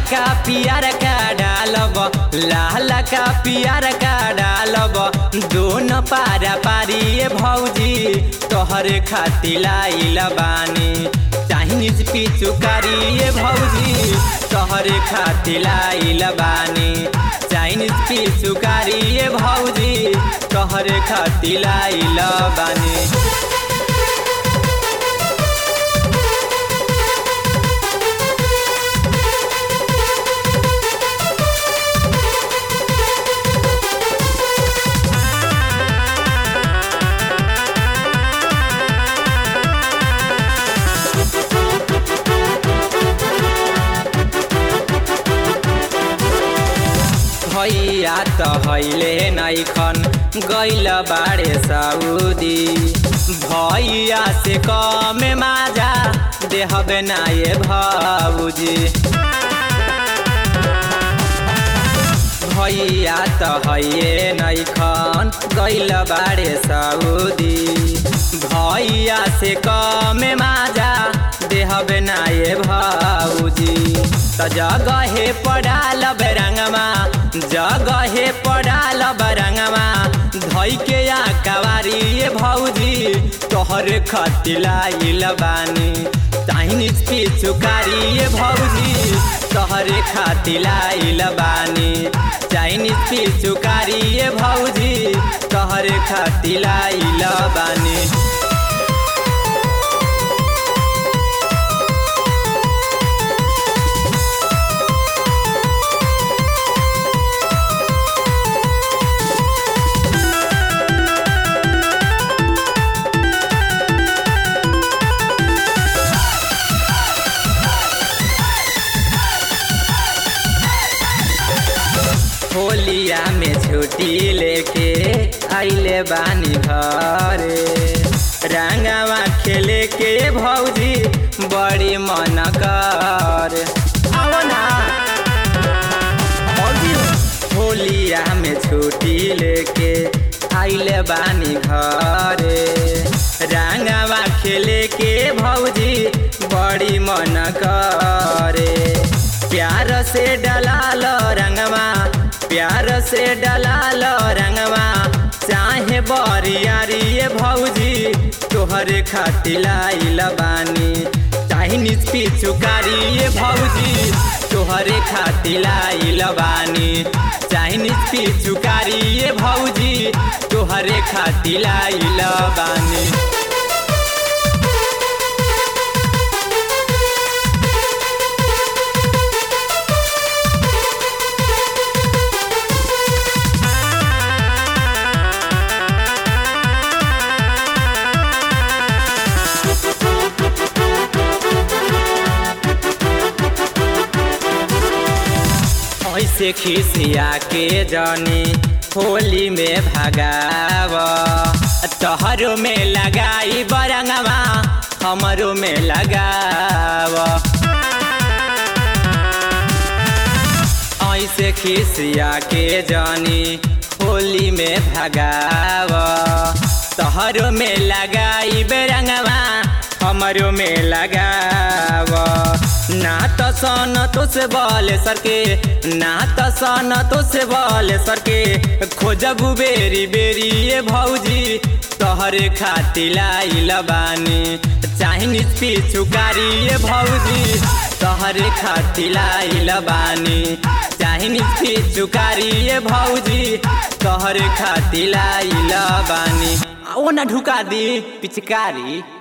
का पियर का डालब लाल का पियर का डालब दोनों पारा पारी ए भौजी तोहरे खाती लाइल बानी चाइनीज पिचुकारी ए भौजी तोहरे खाती लाइल बानी चाइनीज पिचुकारी ए भौजी तोहरे खाती लाइल बानी भैया त हैले नैखन गैल बाडे सऊदी भैया से कमे माजा देहबे ना ये भाउजी भैया त हैये नैखन गैल बाडे सऊदी भैया से कमे माजा देहबे ना ये भाउजी त जगहे पडाल बेरङ्गमा जगहे पडाल बेरङ्गमा धैके या कवारी ए भौजी तोहरे खती लाइल बानी चाइनिज पिचुकारी ए भौजी तोहरे खाती लाइल बानी चाइनिज पिचुकारी ए भौजी तोहरे खाती लाइल बानी होलिया में छुट्टी लेके आइले बानी घरे रंगवा खेले के भौजी बड़ी मन कर आओ ना भौजी होलिया में छुट्टी लेके आइले बानी घरे रंगवा खेले के भौजी बड़ी मन करे प्यार से डलाल रंगवा प्यार से डलाल रंगवा चाहे बरियारी ए भौजी तोहरे खाती लाइल बानी चाइनीज पिचुकारी ए भौजी तोहरे खाती लाइल बानी चाइनीज पिचुकारी ए भौजी तोहरे खाती लाइल बानी ऐसे खिसिया के जानी होली में भगाव तोहरो में लगाई बरंगवा हमरो में लगाव ऐसे खिसिया के जानी होली में भगाव तोहरो में लगाई बेरंगवा हमरो में लगाव ना तो सन तो से बोले सर के ना तो सन तो से बोले सर के खोजबू बेरी बेरी ये भौजी तोहरे खाती लाइल बानी चाइनीज पिचुकारी ये भौजी तोहरे खाती लाइल बानी चाइनीज पिचुकारी ये भौजी तोहरे खाती लाइल बानी ओ ना ढुका दी पिचकारी